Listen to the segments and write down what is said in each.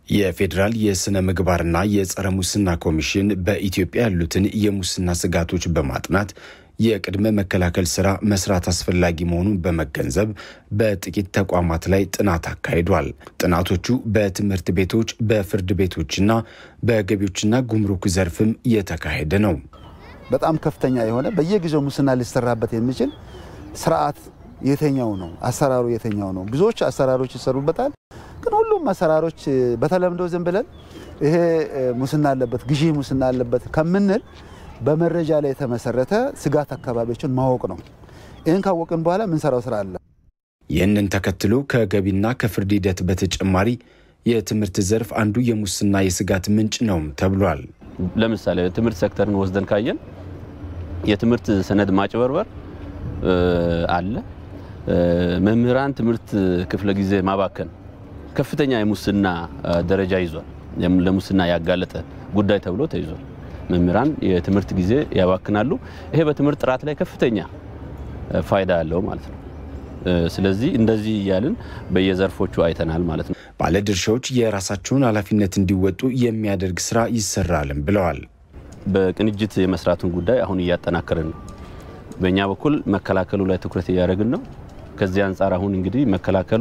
የፌዴራል የሥነ ምግባርና የጸረ ሙስና ኮሚሽን በኢትዮጵያ ያሉትን የሙስና ስጋቶች በማጥናት የቅድመ መከላከል ስራ መስራት አስፈላጊ መሆኑን በመገንዘብ በጥቂት ተቋማት ላይ ጥናት አካሂዷል። ጥናቶቹ በትምህርት ቤቶች፣ በፍርድ ቤቶችና በገቢዎችና ጉምሩክ ዘርፍም የተካሄደ ነው። በጣም ከፍተኛ የሆነ በየጊዜው ሙስና ሊሰራበት የሚችል ስርዓት የተኛው ነው? አሰራሩ የተኛው ነው? ብዙዎች አሰራሮች ይሰሩበታል። ግን ሁሉም አሰራሮች በተለምዶ ዝም ብለን ይሄ ሙስና አለበት፣ ግዢ ሙስና አለበት ከምንል በመረጃ ላይ የተመሰረተ ስጋት አካባቢዎችን ማወቅ ነው። ይህን ካወቅን በኋላ የምንሰራው ስራ አለ። ይህንን ተከትሎ ከገቢና ከፍርድ ሂደት በተጨማሪ የትምህርት ዘርፍ አንዱ የሙስና የስጋት ምንጭ ነው ተብሏል። ለምሳሌ የትምህርት ሴክተርን ወስደን ካየን የትምህርት ሰነድ ማጭበርበር አለ። መምህራን ትምህርት ክፍለ ጊዜ ማባከን ከፍተኛ የሙስና ደረጃ ይዟል። ለሙስና ያጋለጠ ጉዳይ ተብሎ ተይዟል። መምህራን የትምህርት ጊዜ ያባክናሉ። ይሄ በትምህርት ጥራት ላይ ከፍተኛ ፋይዳ አለው ማለት ነው። ስለዚህ እንደዚህ እያልን በየዘርፎቹ አይተናል ማለት ነው። ባለድርሻዎች የራሳቸውን ኃላፊነት እንዲወጡ የሚያደርግ ስራ ይሰራልም ብለዋል። በቅንጅት የመስራቱን ጉዳይ አሁን እያጠናከርን ነው። በእኛ በኩል መከላከሉ ላይ ትኩረት እያደረግን ነው። ከዚህ አንጻር አሁን እንግዲህ መከላከሉ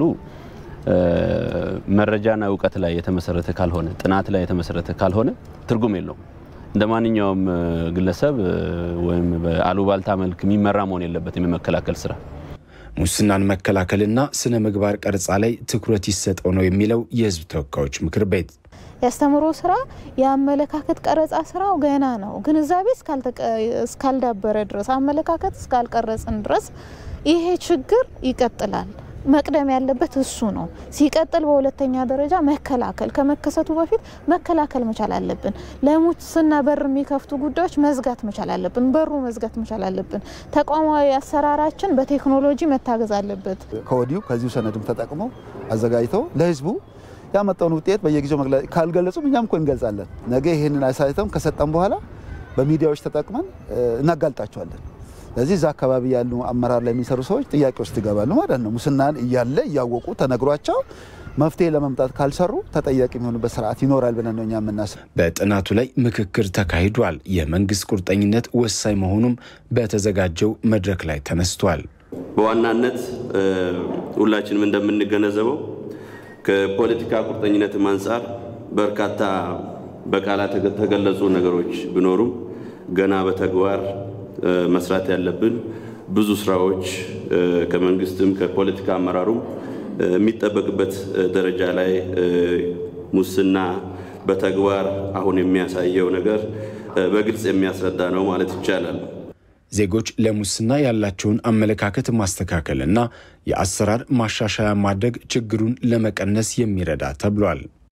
መረጃና እውቀት ላይ የተመሰረተ ካልሆነ፣ ጥናት ላይ የተመሰረተ ካልሆነ ትርጉም የለውም። እንደ ማንኛውም ግለሰብ ወይም በአሉባልታ መልክ የሚመራ መሆን የለበትም የመከላከል ስራ። ሙስናን መከላከልና ስነ ምግባር ቀረጻ ላይ ትኩረት ይሰጠው ነው የሚለው የሕዝብ ተወካዮች ምክር ቤት። ያስተምሮ ስራ የአመለካከት ቀረጻ ስራው ገና ነው። ግንዛቤ እስካልዳበረ ድረስ አመለካከት እስካልቀረጽን ድረስ ይሄ ችግር ይቀጥላል። መቅደም ያለበት እሱ ነው። ሲቀጥል በሁለተኛ ደረጃ መከላከል ከመከሰቱ በፊት መከላከል መቻል አለብን። ለሙስና በር የሚከፍቱ ጉዳዮች መዝጋት መቻል አለብን። በሩ መዝጋት መቻል አለብን። ተቋማዊ አሰራራችን በቴክኖሎጂ መታገዝ አለበት። ከወዲሁ ከዚሁ ሰነድም ተጠቅመው አዘጋጅተው ለህዝቡ ያመጣውን ውጤት በየጊዜው ካልገለጹም እኛም እኮ እንገልጻለን። ነገ ይህንን አሳይተም ከሰጠን በኋላ በሚዲያዎች ተጠቅመን እናጋልጣቸዋለን። ስለዚህ እዛ አካባቢ ያሉ አመራር ላይ የሚሰሩ ሰዎች ጥያቄ ውስጥ ይገባሉ ማለት ነው። ሙስናን እያለ እያወቁ ተነግሯቸው መፍትሄ ለመምጣት ካልሰሩ ተጠያቂ የሚሆኑበት ስርዓት ይኖራል ብለን ነው እኛ የምናስብ። በጥናቱ ላይ ምክክር ተካሂዷል። የመንግስት ቁርጠኝነት ወሳኝ መሆኑም በተዘጋጀው መድረክ ላይ ተነስቷል። በዋናነት ሁላችንም እንደምንገነዘበው ከፖለቲካ ቁርጠኝነትም አንጻር በርካታ በቃላት የተገለጹ ነገሮች ቢኖሩም ገና በተግባር መስራት ያለብን ብዙ ስራዎች ከመንግስትም ከፖለቲካ አመራሩም የሚጠበቅበት ደረጃ ላይ ሙስና በተግባር አሁን የሚያሳየው ነገር በግልጽ የሚያስረዳ ነው ማለት ይቻላል። ዜጎች ለሙስና ያላቸውን አመለካከት ማስተካከልና የአሰራር ማሻሻያ ማድረግ ችግሩን ለመቀነስ የሚረዳ ተብሏል።